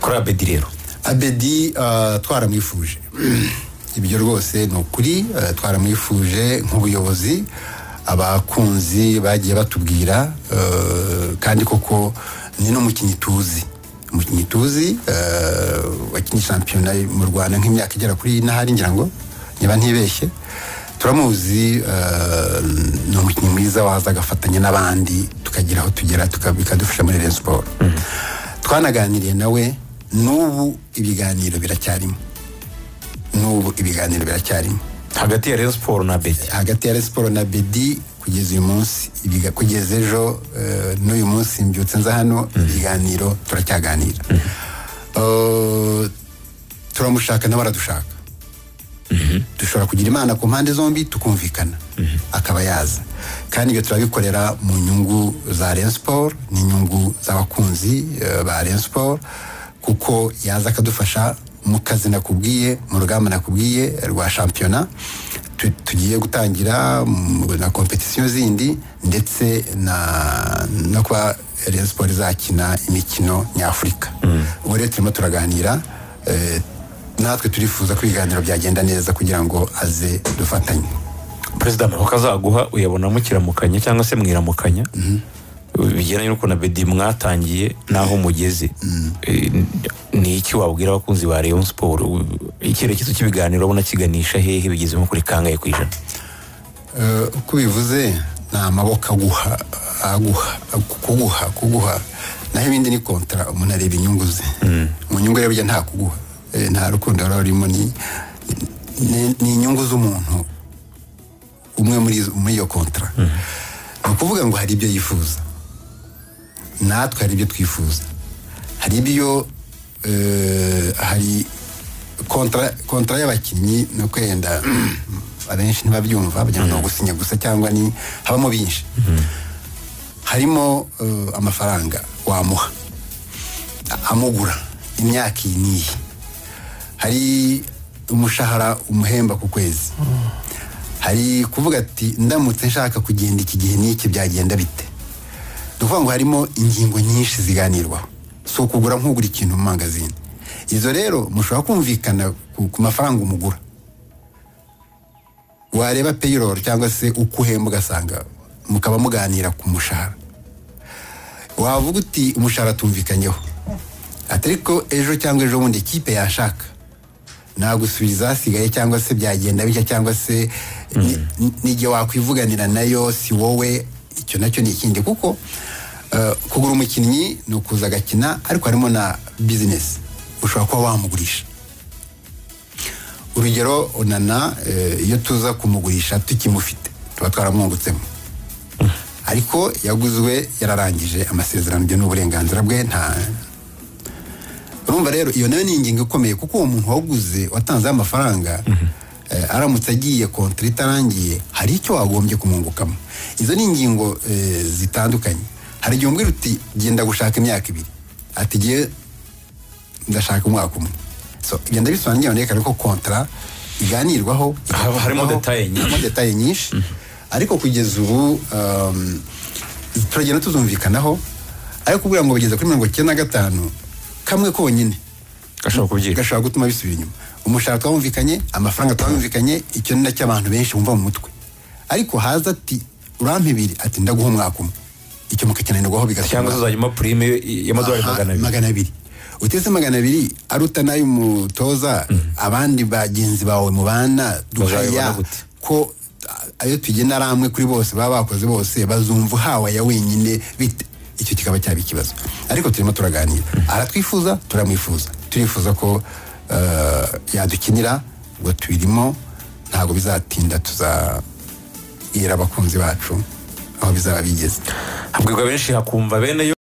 kuri abedi rero abedi twaramwifuje ibyo rwose ni ukuri twaramwifuje nk'ubuyobozi abakunzi bagiye batubwira kandi koko ni n'umukinnyi tuzi umukinnyi tuzi wakinnye shampiyona mu rwanda nk'imyaka igera kuri n'ahari ngira ngo niba ntibeshye turamuzi ni umukinnyi mwiza waza agafatanya n'abandi tukagira aho tugera bikadufasha muri rero siporo twanaganiriye nawe n'ubu ibiganiro biracyarimo n'ubu ibiganiro biracyarimo hagati ya rero siporo na bedi hagati ya rero siporo na bedi kugeza uyu munsi kugeza ejo n'uyu munsi mbyutse nza hano ibiganiro turacyaganira turamushaka nawe aradushaka dushobora kugira imana ku mpande zombi tukumvikana akaba yaza kandi ibyo turabikorera mu nyungu za rero siporo n'inyungu z'abakunzi ba rero siporo kuko yaza akadufasha mu kazi nakubwiye mu rugamba nakubwiye rwa shampiyona tugiye gutangira na kompetisiyo zindi ndetse no kuba rero siporo izakina imikino nyafurika ubu rero turimo turaganira natwe turifuza ko ibiganiro byagenda neza kugira ngo aze dufatanye perezida amaroka azaguha uyabona mukiramukanya cyangwa se mwiramukanya bijyanye n'ukuntu abedi mwatangiye n'aho mugeze ni iki wabwira abakunzi ba Rayon siporo icyerekezo cy'ibiganiro ubona kiganisha hehe bigeze nko kuri kangahe ku ijana uko bivuze ni amaboko aguha aguha kuguha kuguha naho ibindi ni kontara umuntu areba inyungu ze mu nyungu rero nta kuguha nta rukundo rero rurimo ni inyungu z'umuntu umwe muri iyo kontara ni ukuvuga ngo hari ibyo yifuza natwe hari ibyo twifuza hari ibyo hari kontara y'abakinnyi ni uko yenda abenshi ntibabyumva bagira ngo gusinya gusa cyangwa ni habamo binshi harimo amafaranga wamuha amugura imyaka iyi n'iyi hari umushahara umuhemba ku kwezi hari kuvuga ati ndamutse nshaka kugenda iki gihe n'iki byagenda bite duvuga ngo harimo ingingo nyinshi ziganirwaho si ukugura nk'ugura ikintu mu mangazini izo rero mushobora kumvikana ku mafaranga umugura wareba peyiroro cyangwa se uko uhemba ugasanga mukaba muganira ku mushahara wavuga uti umushahara tumvikanyeho atari ko ejo cyangwa ejo bundi ikipe yashaka nagusubiza hasigaye cyangwa se byagenda bitya cyangwa se n'igihe wakwivuganira nayo si wowe icyo nacyo ni ikindi kuko kugura umukinnyi ni ukuza agakina ariko harimo na bizinesi ushobora kuba wamugurisha urugero onana iyo tuza kumugurisha tukimufite tuba twaramwungutsemo ariko yaguzwe yararangije amasezerano ibyo ni uburenganzira bwe nta urumva rero iyo nayo ni ingingo ikomeye kuko uwo muntu waguze watanzeho amafaranga aramutse agiye kontara itarangiye hari icyo wagombye kumwungukamo izo ni ingingo zitandukanye hari igihe umbwira uti genda gushaka imyaka ibiri ati gihe ndashaka umwaka umwe so igenda bisobanura ngewe ko kontara iganirwaho harimo detaye nyinshi ariko kugeza ubu turagenda tuzumvikanaho ariko kubwira ngo bageze kuri mirongo icyenda na gatanu kamwe konyine gashobora gutuma bisubira inyuma umushahara twamvikanye amafaranga twamvikanye icyo ni nacyo abantu benshi bumva mu mutwe ariko haza ati urampa ibiri ati ndaguha umwaka umwe icyo mukakenerwaho bigatuma cyangwa se uzajyamo purime y'amadolari magana abiri uteze magana abiri aruta n'ay'umutoza abandi bagenzi bawe mubana duhaya ko ayo tugena ari amwe kuri bose baba bakoze bose bazumva uhawe aya wenyine bite icyo kikaba cyaba ikibazo ariko turimo turaganira aratwifuza turamwifuza turifuza ko yadukinira ngo tubirimo ntabwo bizatinda tuzabwira abakunzi bacu aho bizaba bigeze habwirwa benshi hakumva bene yo